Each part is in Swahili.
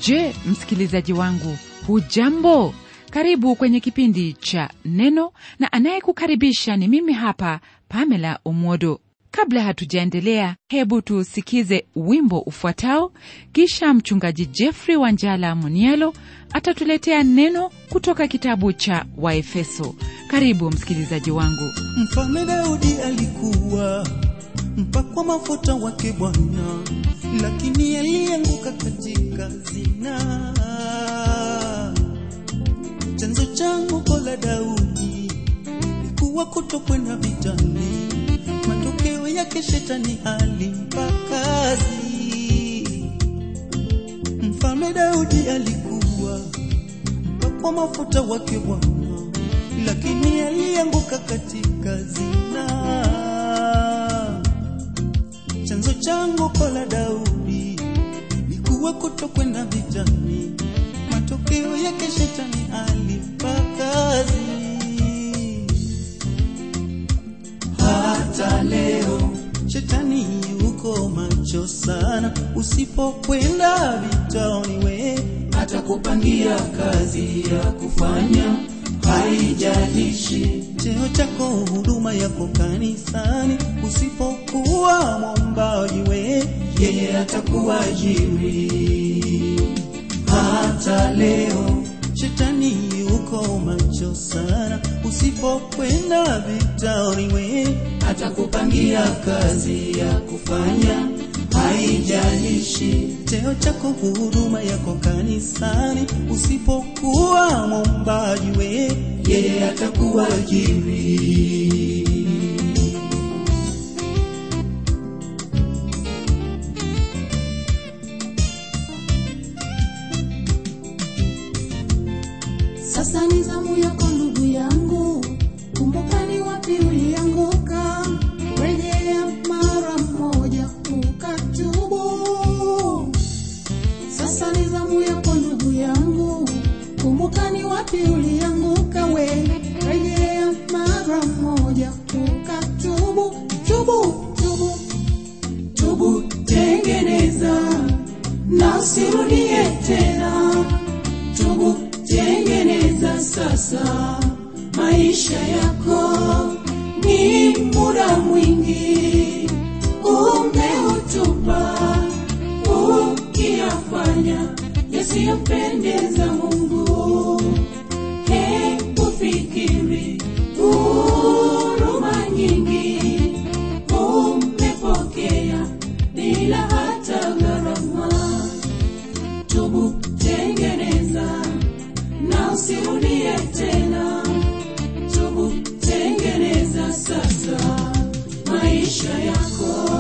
je msikilizaji wangu hujambo karibu kwenye kipindi cha neno na anayekukaribisha ni mimi hapa pamela omwodo kabla hatujaendelea hebu tusikize wimbo ufuatao kisha mchungaji jeffrey wanjala munielo atatuletea neno kutoka kitabu cha waefeso karibu msikilizaji wangu Mfalme Daudi alikuwa mpakwa mafuta wake Bwana, lakini alianguka katika zina. Chanzo cha anguko la Daudi ilikuwa kutokwenda vitani, matokeo yake shetani alimpa kazi. Mfalme Daudi alikuwa mpakwa mafuta wake Bwana, lakini alianguka katika zina. Chanzo cha anguko la Daudi ilikuwa kutokwenda vitani, matokeo yake shetani alimpa kazi. Hata leo shetani yuko macho sana, usipokwenda vitani we atakupangia kazi ya kufanya, haijalishi cheo chako, huduma yako kanisani, usipokuwa mwombaji we yeye atakuajiri. Hata leo shetani yuko macho sana, usipokwenda vitani we atakupangia kazi ya kufanya, haijalishi cheo chako, huduma yako kanisani, usipokuwa mwombaji we yeye atakuajiri. Sasa ni zamu yako ndugu yangu, kumbuka ni wapi ulianguka, rejea mara moja ukatubu. Sasa ni zamu yako ndugu yangu, kumbuka ni wapi ulianguka, we rejea mara moja ukatubu. Tubu, tubu, tubu, tengeneza na usirudie tena tubu tengeneza sasa maisha yako ni muda mwingi umeutupa ukiyafanya yasiyompendeza mungu hebu fikiri huruma nyingi umepokea bila hata gharama tubu tengeneza na usirudie tena tubu tengeneza sasa maisha yako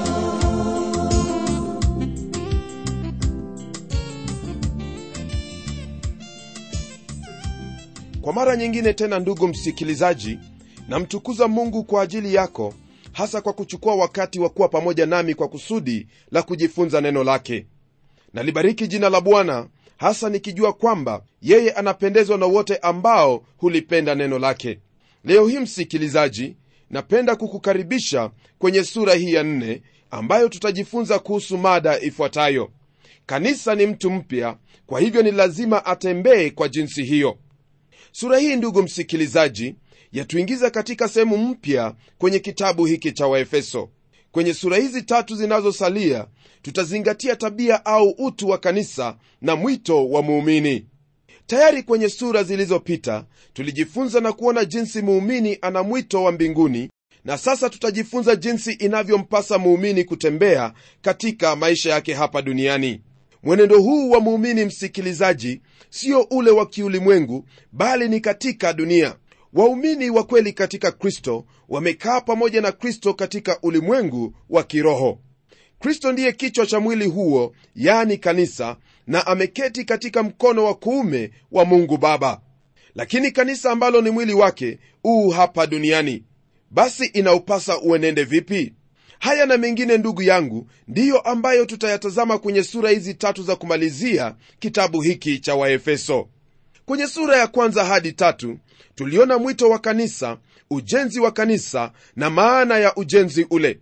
kwa mara nyingine tena ndugu msikilizaji namtukuza mungu kwa ajili yako hasa kwa kuchukua wakati wa kuwa pamoja nami kwa kusudi la kujifunza neno lake nalibariki jina la bwana hasa nikijua kwamba yeye anapendezwa na wote ambao hulipenda neno lake leo hii msikilizaji napenda kukukaribisha kwenye sura hii ya nne ambayo tutajifunza kuhusu mada ifuatayo kanisa ni mtu mpya kwa hivyo ni lazima atembee kwa jinsi hiyo sura hii ndugu msikilizaji yatuingiza katika sehemu mpya kwenye kitabu hiki cha waefeso kwenye sura hizi tatu zinazosalia tutazingatia tabia au utu wa kanisa na mwito wa muumini tayari kwenye sura zilizopita tulijifunza na kuona jinsi muumini ana mwito wa mbinguni na sasa tutajifunza jinsi inavyompasa muumini kutembea katika maisha yake hapa duniani mwenendo huu wa muumini msikilizaji sio ule wa kiulimwengu bali ni katika dunia waumini wa kweli katika kristo wamekaa pamoja na kristo katika ulimwengu wa kiroho kristo ndiye kichwa cha mwili huo yani kanisa na ameketi katika mkono wa kuume wa mungu baba lakini kanisa ambalo ni mwili wake uu hapa duniani basi inaupasa uenende vipi haya na mengine ndugu yangu ndiyo ambayo tutayatazama kwenye sura hizi tatu za kumalizia kitabu hiki cha waefeso kwenye sura ya kwanza hadi tatu tuliona mwito wa kanisa ujenzi wa kanisa na maana ya ujenzi ule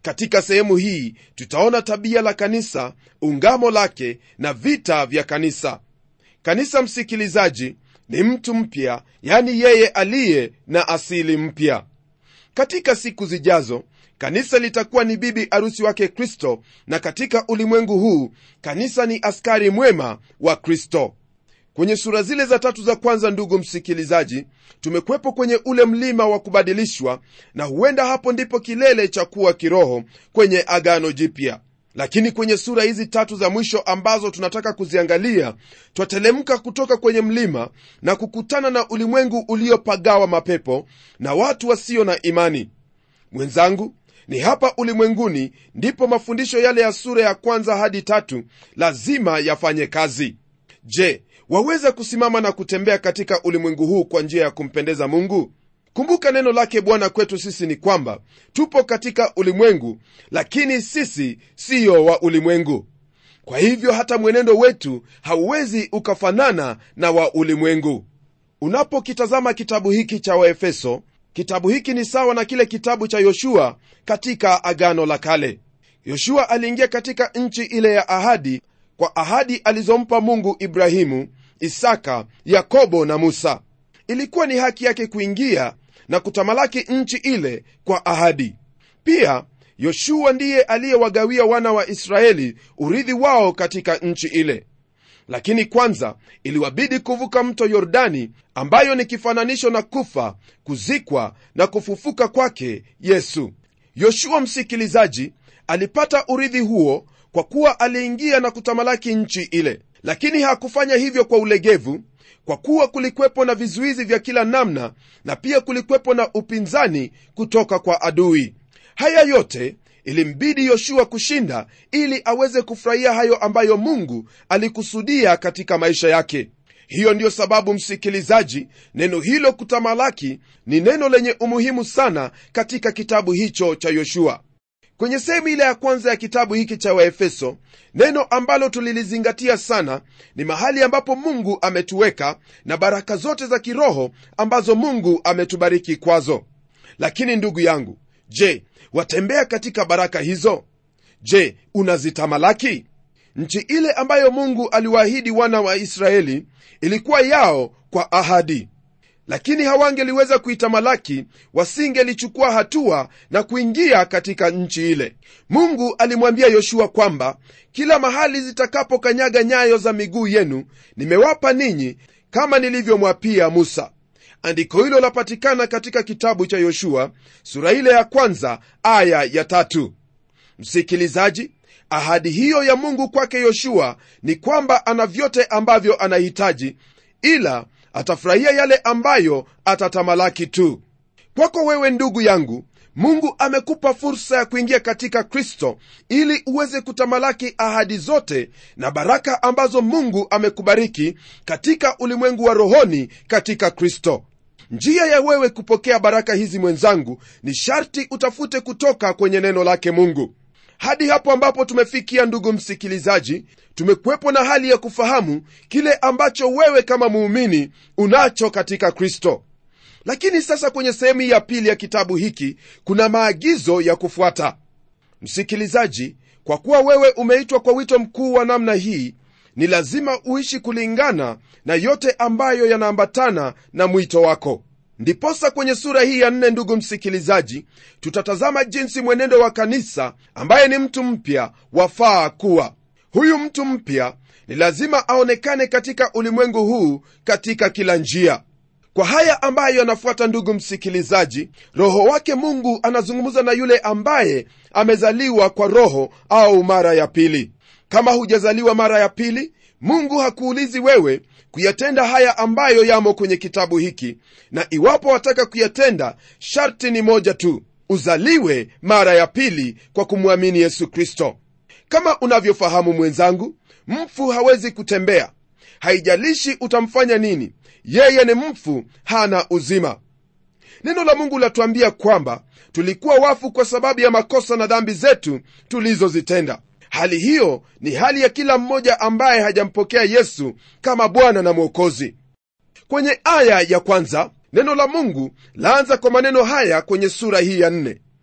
katika sehemu hii tutaona tabia la kanisa ungamo lake na vita vya kanisa kanisa msikilizaji ni mtu mpya yani yeye aliye na asili mpya katika siku zijazo kanisa litakuwa ni bibi arusi wake kristo na katika ulimwengu huu kanisa ni askari mwema wa kristo kwenye sura zile za tatu za kwanza ndugu msikilizaji tumekuwepo kwenye ule mlima wa kubadilishwa na huenda hapo ndipo kilele cha kuwa kiroho kwenye agano jipya lakini kwenye sura hizi tatu za mwisho ambazo tunataka kuziangalia twatelemka kutoka kwenye mlima na kukutana na ulimwengu uliopagawa mapepo na watu wasio na imani mwenzangu ni hapa ulimwenguni ndipo mafundisho yale ya sura ya kwanza hadi tatu lazima yafanye kazi je waweza kusimama na kutembea katika ulimwengu huu kwa njia ya kumpendeza mungu kumbuka neno lake bwana kwetu sisi ni kwamba tupo katika ulimwengu lakini sisi siyo wa ulimwengu kwa hivyo hata mwenendo wetu hauwezi ukafanana na wa ulimwengu unapokitazama kitabu hiki cha waefeso kitabu hiki ni sawa na kile kitabu cha yoshua katika agano la kale yoshua aliingia katika nchi ile ya ahadi kwa ahadi alizompa mungu ibrahimu isaka yakobo na musa ilikuwa ni haki yake kuingia na kutamalaki nchi ile kwa ahadi pia yoshua ndiye aliyewagawia wana wa israeli urithi wao katika nchi ile lakini kwanza iliwabidi kuvuka mto yordani ambayo ni kifananisho na kufa kuzikwa na kufufuka kwake yesu yoshua msikilizaji alipata urithi huo kwa kuwa aliingia na kutamalaki nchi ile lakini hakufanya hivyo kwa ulegevu kwa kuwa kulikwepo na vizuizi vya kila namna na pia kulikwepo na upinzani kutoka kwa adui haya yote ilimbidi yoshua kushinda ili aweze kufurahia hayo ambayo mungu alikusudia katika maisha yake hiyo ndiyo sababu msikilizaji neno hilo kutamalaki ni neno lenye umuhimu sana katika kitabu hicho cha yoshua kwenye sehemu ile ya kwanza ya kitabu hiki cha waefeso neno ambalo tulilizingatia sana ni mahali ambapo mungu ametuweka na baraka zote za kiroho ambazo mungu ametubariki kwazo lakini ndugu yangu je watembea katika baraka hizo je unazitamalaki nchi ile ambayo mungu aliwaahidi wana wa israeli ilikuwa yao kwa ahadi lakini hawangeliweza kuitamalaki wasingelichukua hatua na kuingia katika nchi ile mungu alimwambia yoshua kwamba kila mahali zitakapokanyaga nyayo za miguu yenu nimewapa ninyi kama nilivyomwapia musa andiko hilo lapatikana katika kitabu cha yoshua sura ile ya kwanza aya ya tatu msikilizaji ahadi hiyo ya mungu kwake yoshua ni kwamba ana vyote ambavyo anahitaji ila atafurahia yale ambayo atatamalaki tu kwako wewe ndugu yangu mungu amekupa fursa ya kuingia katika kristo ili uweze kutamalaki ahadi zote na baraka ambazo mungu amekubariki katika ulimwengu wa rohoni katika kristo njia ya wewe kupokea baraka hizi mwenzangu ni sharti utafute kutoka kwenye neno lake mungu hadi hapo ambapo tumefikia ndugu msikilizaji tumekuwepo na hali ya kufahamu kile ambacho wewe kama muumini unacho katika kristo lakini sasa kwenye sehemu ya pili ya kitabu hiki kuna maagizo ya kufuata msikilizaji kwa kuwa wewe umeitwa kwa wito mkuu wa namna hii ni lazima uishi kulingana na yote ambayo yanaambatana na mwito wako ndiposa kwenye sura hii ya nne ndugu msikilizaji tutatazama jinsi mwenendo wa kanisa ambaye ni mtu mpya wafaa kuwa huyu mtu mpya ni lazima aonekane katika ulimwengu huu katika kila njia kwa haya ambayo yanafuata ndugu msikilizaji roho wake mungu anazungumza na yule ambaye amezaliwa kwa roho au mara ya pili kama hujazaliwa mara ya pili mungu hakuulizi wewe kuyatenda haya ambayo yamo kwenye kitabu hiki na iwapo wataka kuyatenda sharti ni moja tu uzaliwe mara ya pili kwa kumwamini yesu kristo kama unavyofahamu mwenzangu mfu hawezi kutembea haijalishi utamfanya nini yeye ni mfu hana uzima neno la mungu latuambia kwamba tulikuwa wafu kwa sababu ya makosa na dhambi zetu tulizozitenda hali hiyo ni hali ya kila mmoja ambaye hajampokea yesu kama bwana na mwokozi kwenye aya ya kwanza neno la mungu laanza kwa maneno haya kwenye sura hii ya nne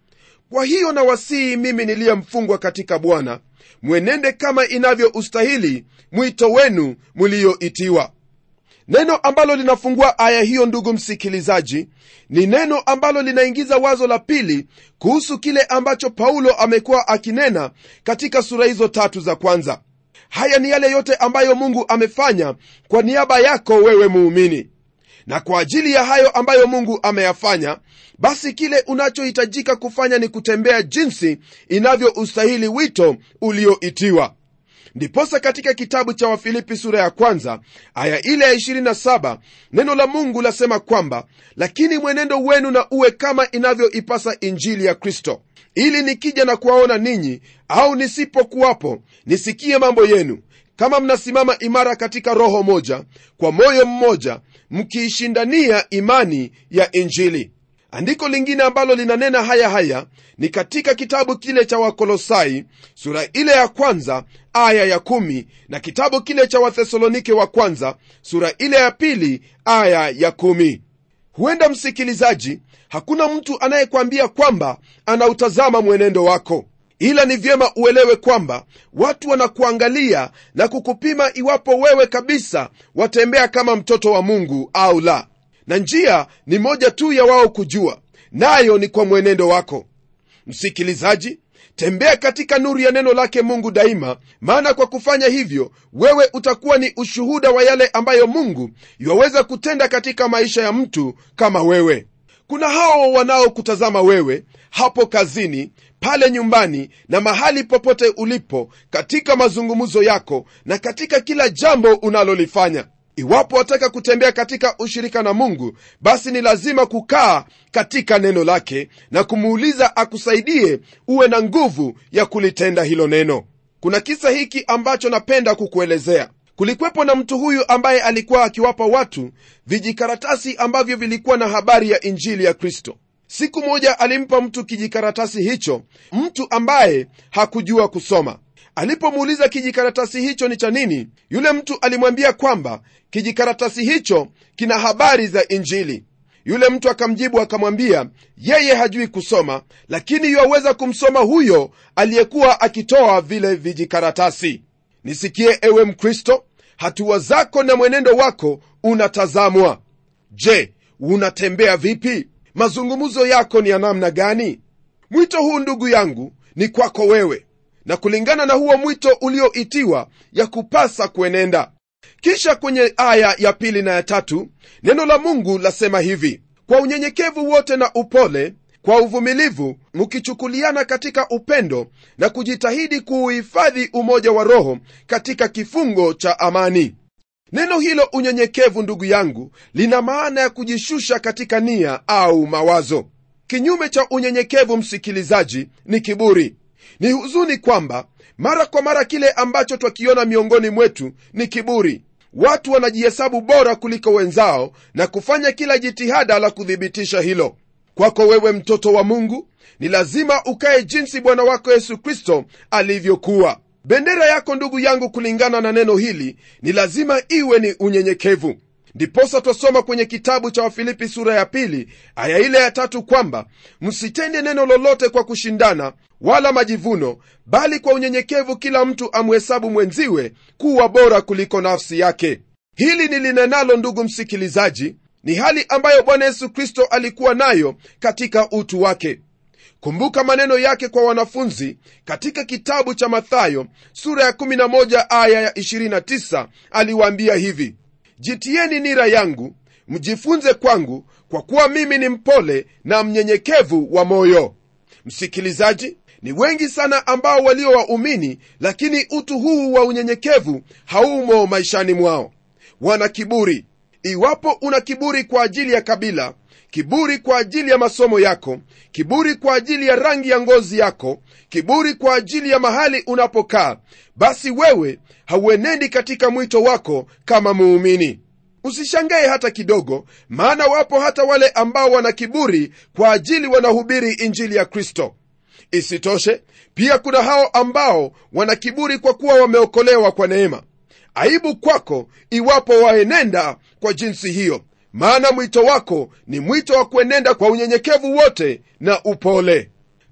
kwa hiyo nawasihi mimi niliye mfungwa katika bwana mwenende kama inavyoustahili mwito wenu mlioitiwa neno ambalo linafungua aya hiyo ndugu msikilizaji ni neno ambalo linaingiza wazo la pili kuhusu kile ambacho paulo amekuwa akinena katika sura hizo tatu za kwanza haya ni yale yote ambayo mungu amefanya kwa niaba yako wewe muumini na kwa ajili ya hayo ambayo mungu ameyafanya basi kile unachohitajika kufanya ni kutembea jinsi inavyoustahili wito ulioitiwa ndiposa katika kitabu cha wafilipi sura ya kwanza aya ile ya 27 neno la mungu lasema kwamba lakini mwenendo wenu na uwe kama inavyoipasa injili ya kristo ili nikija na kuwaona ninyi au nisipokuwapo nisikie mambo yenu kama mnasimama imara katika roho moja kwa moyo mmoja mkiishindania imani ya injili andiko lingine ambalo linanena haya haya ni katika kitabu kile cha wakolosai sura ile ya kwanza aya ya kumi na kitabu kile cha wathesalonike wa kwanza sura ile ya pili aya ya kumi huenda msikilizaji hakuna mtu anayekwambia kwamba anautazama mwenendo wako ila ni vyema uelewe kwamba watu wanakuangalia na kukupima iwapo wewe kabisa watembea kama mtoto wa mungu au la na njia ni moja tu ya wao kujua nayo ni kwa mwenendo wako msikilizaji tembea katika nuru ya neno lake mungu daima maana kwa kufanya hivyo wewe utakuwa ni ushuhuda wa yale ambayo mungu iwaweza kutenda katika maisha ya mtu kama wewe kuna hao wanaokutazama wewe hapo kazini pale nyumbani na mahali popote ulipo katika mazungumzo yako na katika kila jambo unalolifanya iwapo wataka kutembea katika ushirika na mungu basi ni lazima kukaa katika neno lake na kumuuliza akusaidie uwe na nguvu ya kulitenda hilo neno kuna kisa hiki ambacho napenda kukuelezea kulikwepo na mtu huyu ambaye alikuwa akiwapa watu vijikaratasi ambavyo vilikuwa na habari ya injili ya kristo siku moja alimpa mtu kijikaratasi hicho mtu ambaye hakujua kusoma alipomuuliza kijikaratasi hicho ni cha nini yule mtu alimwambia kwamba kijikaratasi hicho kina habari za injili yule mtu akamjibu akamwambia yeye hajui kusoma lakini yuwaweza kumsoma huyo aliyekuwa akitoa vile vijikaratasi nisikie ewe mkristo hatua zako na mwenendo wako unatazamwa je unatembea vipi mazungumzo yako ni ya namna gani mwito huu ndugu yangu ni kwako wewe na kulingana na huo mwito ulioitiwa ya kupasa kuenenda kisha kwenye aya ya pili na ya tatu neno la mungu lasema hivi kwa unyenyekevu wote na upole kwa uvumilivu mkichukuliana katika upendo na kujitahidi kuuhifadhi umoja wa roho katika kifungo cha amani neno hilo unyenyekevu ndugu yangu lina maana ya kujishusha katika nia au mawazo kinyume cha unyenyekevu msikilizaji ni kiburi ni huzuni kwamba mara kwa mara kile ambacho twakiona miongoni mwetu ni kiburi watu wanajihesabu bora kuliko wenzao na kufanya kila jitihada la kuthibitisha hilo kwako wewe mtoto wa mungu ni lazima ukaye jinsi bwana wako yesu kristo alivyokuwa bendera yako ndugu yangu kulingana na neno hili ni lazima iwe ni unyenyekevu ndiposa twasoma kwenye kitabu cha wafilipi sura ya pili aya ile ya tatu kwamba msitende neno lolote kwa kushindana wala majivuno bali kwa unyenyekevu kila mtu amhesabu mwenziwe kuwa bora kuliko nafsi yake hili nilinenalo ndugu msikilizaji ni hali ambayo bwana yesu kristo alikuwa nayo katika utu wake kumbuka maneno yake kwa wanafunzi katika kitabu cha mathayo sura ya 11 aya ya 29 aliwaambia hivi jitieni nira yangu mjifunze kwangu kwa kuwa mimi ni mpole na mnyenyekevu wa moyo msikilizaji ni wengi sana ambao walio waumini lakini utu huu wa unyenyekevu haumo maishani mwao wana kiburi iwapo una kiburi kwa ajili ya kabila kiburi kwa ajili ya masomo yako kiburi kwa ajili ya rangi ya ngozi yako kiburi kwa ajili ya mahali unapokaa basi wewe hauenendi katika mwito wako kama muumini usishangae hata kidogo maana wapo hata wale ambao wana kiburi kwa ajili wanahubiri injili ya kristo isitoshe pia kuna hao ambao wana kiburi kwa kuwa wameokolewa kwa neema aibu kwako iwapo waenenda kwa jinsi hiyo maana mwito wako ni mwito wa kuenenda kwa unyenyekevu wote na upole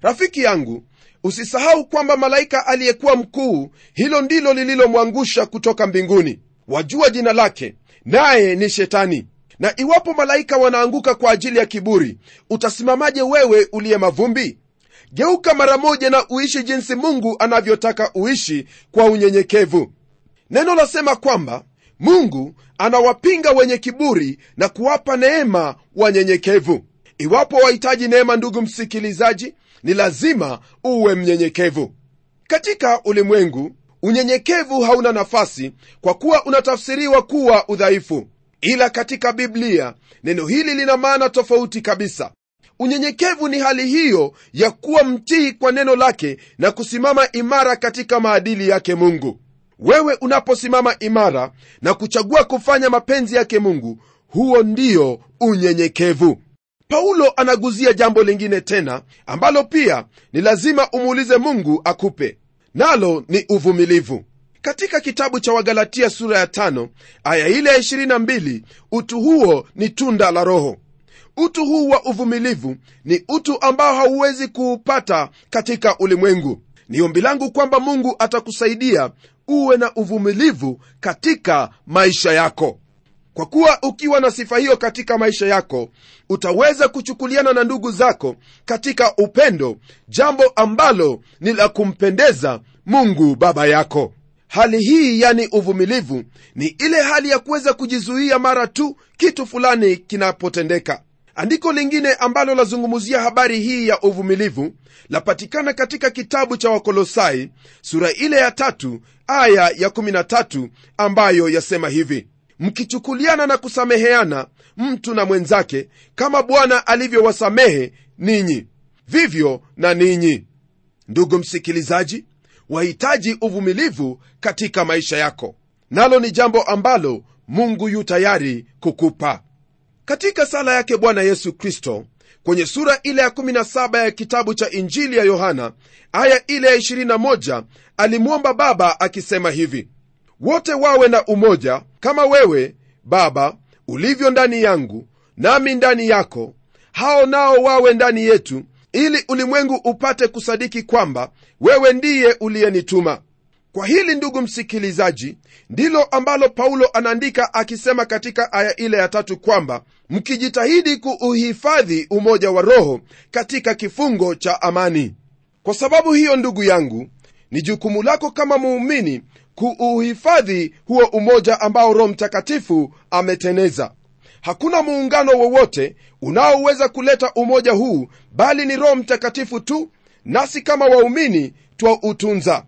rafiki yangu usisahau kwamba malaika aliyekuwa mkuu hilo ndilo lililomwangusha kutoka mbinguni wajua jina lake naye ni shetani na iwapo malaika wanaanguka kwa ajili ya kiburi utasimamaje wewe uliye mavumbi geuka mara moja na uishi jinsi mungu anavyotaka uishi kwa unyenyekevu neno lasema kwamba mungu anawapinga wenye kiburi na kuwapa neema wanyenyekevu iwapo wahitaji neema ndugu msikilizaji ni lazima uwe mnyenyekevu katika ulimwengu unyenyekevu hauna nafasi kwa kuwa unatafsiriwa kuwa udhaifu ila katika biblia neno hili lina maana tofauti kabisa unyenyekevu ni hali hiyo ya kuwa mtii kwa neno lake na kusimama imara katika maadili yake mungu wewe unaposimama imara na kuchagua kufanya mapenzi yake mungu huo ndio unyenyekevu paulo anaguzia jambo lingine tena ambalo pia ni lazima umuulize mungu akupe nalo ni uvumilivu katika kitabu cha wagalatia sura ya tano, aya ile ya 22 utu huo ni tunda la roho utu huu wa uvumilivu ni utu ambao hauwezi kuupata katika ulimwengu ni ombi langu kwamba mungu atakusaidia uwe na uvumilivu katika maisha yako kwa kuwa ukiwa na sifa hiyo katika maisha yako utaweza kuchukuliana na ndugu zako katika upendo jambo ambalo ni la kumpendeza mungu baba yako hali hii yani uvumilivu ni ile hali ya kuweza kujizuia mara tu kitu fulani kinapotendeka andiko lingine ambalo lazungumzia habari hii ya uvumilivu lapatikana katika kitabu cha wakolosai sura ile ya tatu aya ya 13 ambayo yasema hivi mkichukuliana na kusameheana mtu na mwenzake kama bwana alivyowasamehe ninyi vivyo na ninyi ndugu msikilizaji wahitaji uvumilivu katika maisha yako nalo ni jambo ambalo mungu yu tayari kukupa katika sala yake bwana yesu kristo kwenye sura ile ya 17 ya kitabu cha injili ya yohana aya ile ya 21 alimwomba baba akisema hivi wote wawe na umoja kama wewe baba ulivyo ndani yangu nami ndani yako hao nao wawe ndani yetu ili ulimwengu upate kusadiki kwamba wewe ndiye uliyenituma kwa hili ndugu msikilizaji ndilo ambalo paulo anaandika akisema katika aya ile ya tatu kwamba mkijitahidi kuuhifadhi umoja wa roho katika kifungo cha amani kwa sababu hiyo ndugu yangu ni jukumu lako kama muumini kuuhifadhi huo umoja ambao roho mtakatifu ameteneza hakuna muungano wowote unaoweza kuleta umoja huu bali ni roho mtakatifu tu nasi kama waumini twautunza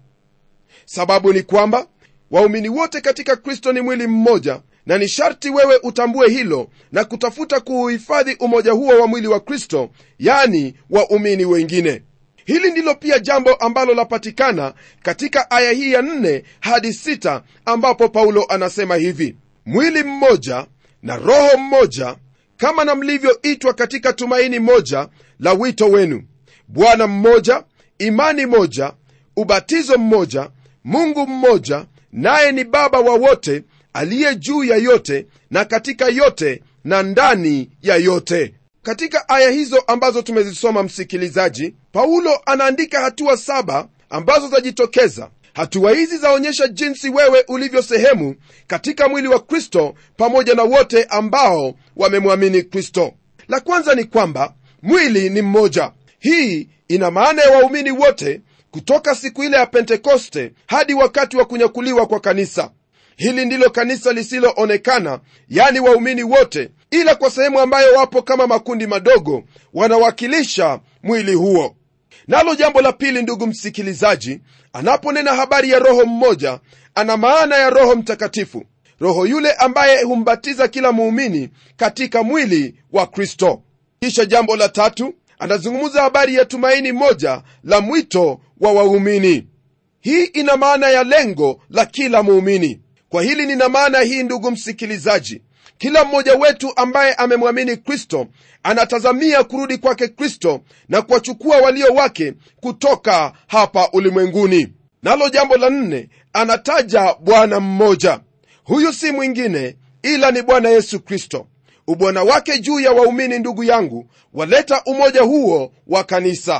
sababu ni kwamba waumini wote katika kristo ni mwili mmoja na ni sharti wewe utambue hilo na kutafuta kuuhifadhi umoja huo wa mwili wa kristo yani waumini wengine hili ndilo pia jambo ambalo lapatikana katika aya hii ya 4 hadi 6 ambapo paulo anasema hivi mwili mmoja na roho mmoja kama na mlivyoitwa katika tumaini moja la wito wenu bwana mmoja imani moja ubatizo mmoja mungu mmoja naye ni baba wa wote aliye juu ya yote na katika yote na ndani ya yote katika aya hizo ambazo tumezisoma msikilizaji paulo anaandika hatua saba ambazo zajitokeza hatua hizi zaonyesha jinsi wewe ulivyo sehemu katika mwili wa kristo pamoja na wote ambao wamemwamini kristo la kwanza ni kwamba mwili ni mmoja hii ina maana ya waumini wote kutoka siku ile ya pentekoste hadi wakati wa kunyakuliwa kwa kanisa hili ndilo kanisa lisiloonekana yani waumini wote ila kwa sehemu ambayo wapo kama makundi madogo wanawakilisha mwili huo nalo jambo la pili ndugu msikilizaji anaponena habari ya roho mmoja ana maana ya roho mtakatifu roho yule ambaye humbatiza kila muumini katika mwili wa kristo kisha jambo la tatu anazungumza habari ya tumaini moja la mwito wa waumini hii ina maana ya lengo la kila muumini kwa hili nina maana hii ndugu msikilizaji kila mmoja wetu ambaye amemwamini kristo anatazamia kurudi kwake kristo na kuwachukua walio wake kutoka hapa ulimwenguni nalo jambo la nne anataja bwana mmoja huyu si mwingine ila ni bwana yesu kristo ubwana wake juu ya waumini ndugu yangu waleta umoja huo wa kanisa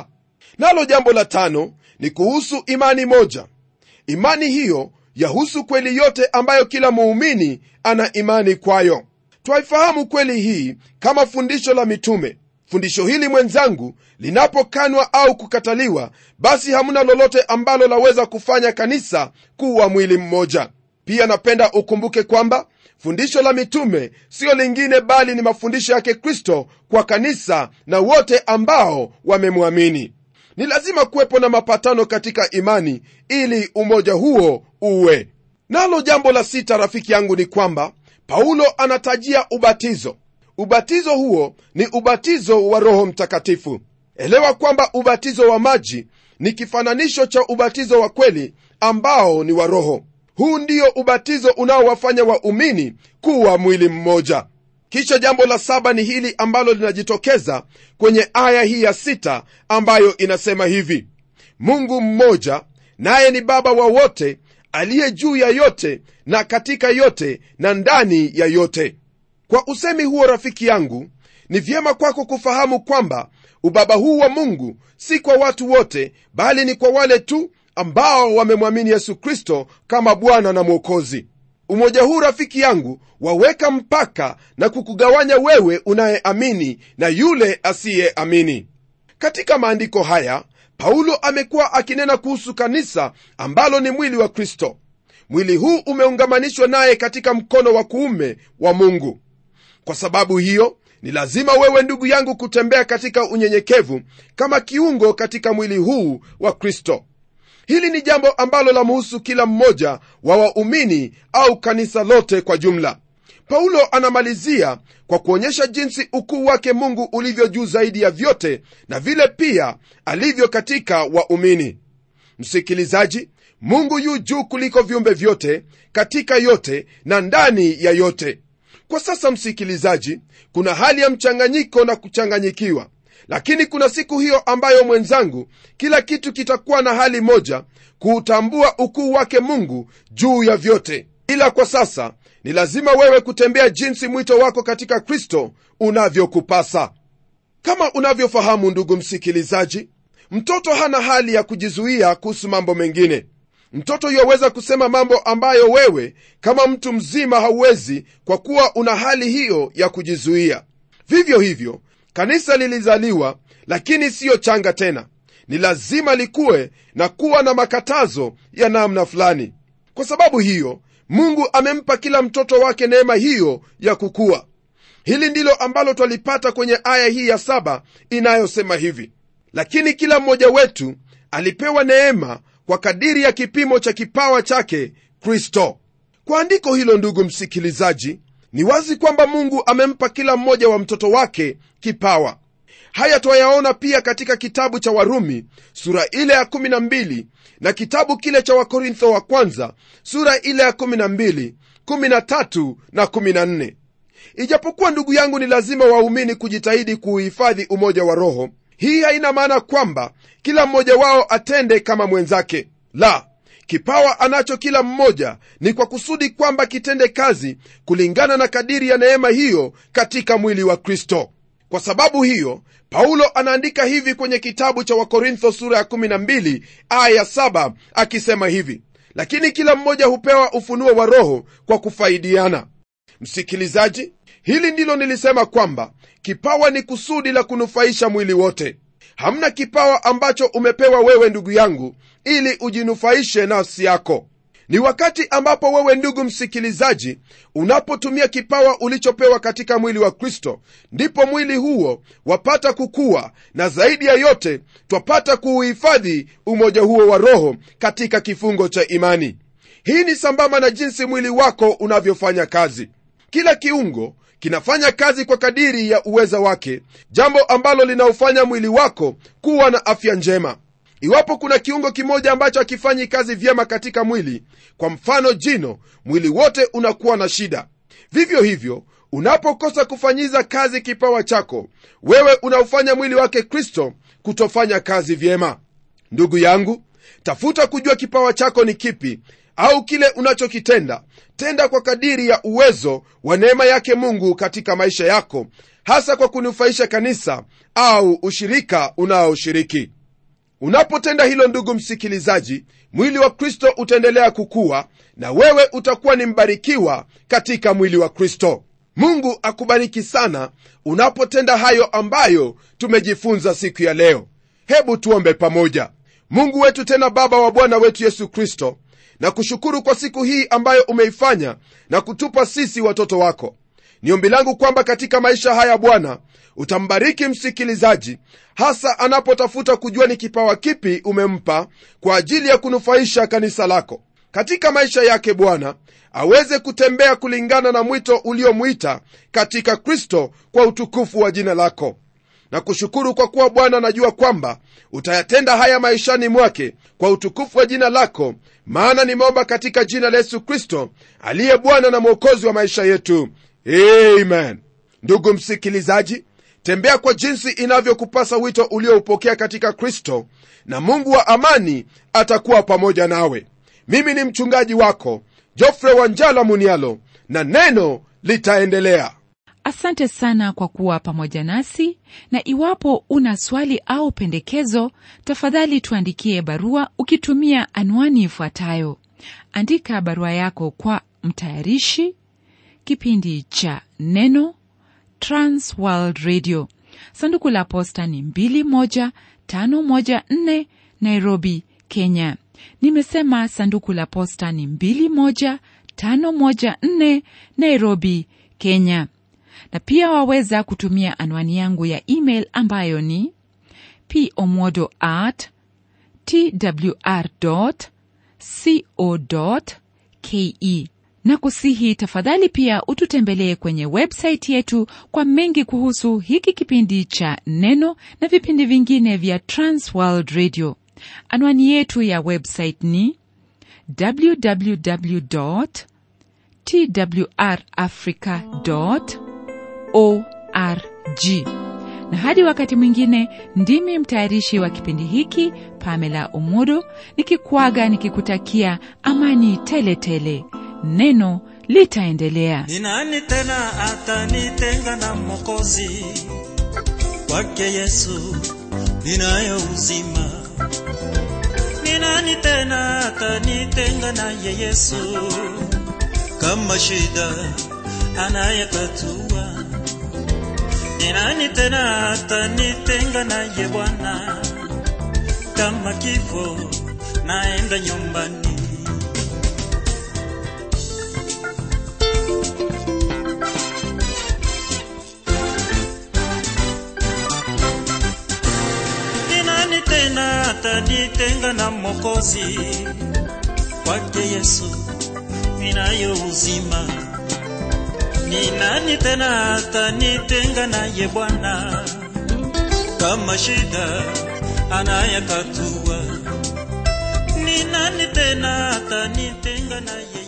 nalo jambo la tano ni kuhusu imani moja imani hiyo yahusu kweli yote ambayo kila muumini ana imani kwayo twaifahamu kweli hii kama fundisho la mitume fundisho hili mwenzangu linapokanwa au kukataliwa basi hamna lolote ambalo laweza kufanya kanisa kuwa mwili mmoja pia napenda ukumbuke kwamba fundisho la mitume siyo lingine bali ni mafundisho yake kristo kwa kanisa na wote ambao wamemwamini ni lazima kuwepo na mapatano katika imani ili umoja huo uwe nalo jambo la sita rafiki yangu ni kwamba paulo anatajia ubatizo ubatizo huo ni ubatizo wa roho mtakatifu elewa kwamba ubatizo wa maji ni kifananisho cha ubatizo wa kweli ambao ni wa roho huu ndio ubatizo unaowafanya waumini kuwa mwili mmoja kisha jambo la saba ni hili ambalo linajitokeza kwenye aya hii ya sita ambayo inasema hivi mungu mmoja naye ni baba wa wote aliye juu ya yote na katika yote na ndani ya yote kwa usemi huo rafiki yangu ni vyema kwako kufahamu kwamba ubaba huu wa mungu si kwa watu wote bali ni kwa wale tu ambao wamemwamini yesu kristo kama bwana na mwokozi umoja huu rafiki yangu waweka mpaka na kukugawanya wewe unayeamini na yule asiyeamini katika maandiko haya paulo amekuwa akinena kuhusu kanisa ambalo ni mwili wa kristo mwili huu umeungamanishwa naye katika mkono wa kuume wa mungu kwa sababu hiyo ni lazima wewe ndugu yangu kutembea katika unyenyekevu kama kiungo katika mwili huu wa kristo hili ni jambo ambalo lamuhusu kila mmoja wa waumini au kanisa lote kwa jumla paulo anamalizia kwa kuonyesha jinsi ukuu wake mungu ulivyo juu zaidi ya vyote na vile pia alivyo katika waumini msikilizaji mungu yu juu kuliko viumbe vyote katika yote na ndani ya yote kwa sasa msikilizaji kuna hali ya mchanganyiko na kuchanganyikiwa lakini kuna siku hiyo ambayo mwenzangu kila kitu kitakuwa na hali moja kuutambua ukuu wake mungu juu ya vyote ila kwa sasa ni lazima wewe kutembea jinsi mwito wako katika kristo unavyokupasa kama unavyofahamu ndugu msikilizaji mtoto hana hali ya kujizuia kuhusu mambo mengine mtoto yuwaweza kusema mambo ambayo wewe kama mtu mzima hauwezi kwa kuwa una hali hiyo ya kujizuia vivyo hivyo kanisa lilizaliwa lakini siyo changa tena ni lazima likuwe na kuwa na makatazo ya namna fulani kwa sababu hiyo mungu amempa kila mtoto wake neema hiyo ya kukua hili ndilo ambalo twalipata kwenye aya hii ya saba inayosema hivi lakini kila mmoja wetu alipewa neema kwa kadiri ya kipimo cha kipawa chake kristo kwa andiko hilo ndugu msikilizaji ni wazi kwamba mungu amempa kila mmoja wa mtoto wake kipawa haya twayaona pia katika kitabu cha warumi sura ile ya 12 na kitabu kile cha wakorintho wa kwanza sura ile ya 12 13 na 14 ijapokuwa ndugu yangu ni lazima waumini kujitahidi kuuhifadhi umoja wa roho hii haina maana kwamba kila mmoja wao atende kama mwenzake la kipawa anacho kila mmoja ni kwa kusudi kwamba kitende kazi kulingana na kadiri ya neema hiyo katika mwili wa kristo kwa sababu hiyo paulo anaandika hivi kwenye kitabu cha wakorintho sura ya 12 aya ya 7 akisema hivi lakini kila mmoja hupewa ufunuo wa roho kwa kufaidiana msikilizaji hili ndilo nilisema kwamba kipawa ni kusudi la kunufaisha mwili wote hamna kipawa ambacho umepewa wewe ndugu yangu ili ujinufaishe nafsi yako ni wakati ambapo wewe ndugu msikilizaji unapotumia kipawa ulichopewa katika mwili wa kristo ndipo mwili huo wapata kukua na zaidi ya yote twapata kuuhifadhi umoja huo wa roho katika kifungo cha imani hii ni sambamba na jinsi mwili wako unavyofanya kazi kila kiungo kinafanya kazi kwa kadiri ya uweza wake jambo ambalo linaufanya mwili wako kuwa na afya njema iwapo kuna kiungo kimoja ambacho hakifanyi kazi vyema katika mwili kwa mfano jino mwili wote unakuwa na shida vivyo hivyo unapokosa kufanyiza kazi kipawa chako wewe unaufanya mwili wake kristo kutofanya kazi vyema ndugu yangu tafuta kujua kipawa chako ni kipi au kile unachokitenda tenda kwa kadiri ya uwezo wa neema yake mungu katika maisha yako hasa kwa kunufaisha kanisa au ushirika unaoshiriki unapotenda hilo ndugu msikilizaji mwili wa kristo utaendelea kukua na wewe utakuwa ni mbarikiwa katika mwili wa kristo mungu akubariki sana unapotenda hayo ambayo tumejifunza siku ya leo hebu tuombe pamoja mungu wetu tena baba wa bwana wetu yesu kristo na kushukuru kwa siku hii ambayo umeifanya na kutupa sisi watoto wako ni ombi langu kwamba katika maisha haya bwana utambariki msikilizaji hasa anapotafuta kujua ni kipawa kipi umempa kwa ajili ya kunufaisha kanisa lako katika maisha yake bwana aweze kutembea kulingana na mwito uliomwita katika kristo kwa utukufu wa jina lako na kushukuru kwa kuwa bwana najua kwamba utayatenda haya maishani mwake kwa utukufu wa jina lako maana nimeomba katika jina la yesu kristo aliye bwana na mwokozi wa maisha yetu amen ndugu msikilizaji tembea kwa jinsi inavyokupasa wito ulioupokea katika kristo na mungu wa amani atakuwa pamoja nawe mimi ni mchungaji wako jofre wanjala munialo na neno litaendelea asante sana kwa kuwa pamoja nasi na iwapo una swali au pendekezo tafadhali tuandikie barua ukitumia anwani ifuatayo andika barua yako kwa mtayarishi kipindi cha neno transworld radio sanduku la posta ni 21514 nairobi kenya nimesema sanduku la posta ni 21514 nairobi kenya na pia waweza kutumia anwani yangu ya email ambayo ni pomodo at twr co ke na kusihi tafadhali pia ututembelee kwenye websaiti yetu kwa mengi kuhusu hiki kipindi cha neno na vipindi vingine vya transworld radio anwani yetu ya website ni www twrafrica org na hadi wakati mwingine ndimi mtayarishi wa kipindi hiki pamela umodo nikikwaga nikikutakia amani tele tele neno litaendelea ni nani tena atanitenga na mokozi kwake yesu ninayo uzima ni nani tena atanitenga naye yesu kama shida anayetatua ni nani tena atanitenga naye bwana kama kifo naenda nyumbani ni nani tena atanitenga na mokozi kwake yesu ninayo uzima ni nani tena atanitenga naye bwana kama shida anayetatua ni nani tena atanitenga naye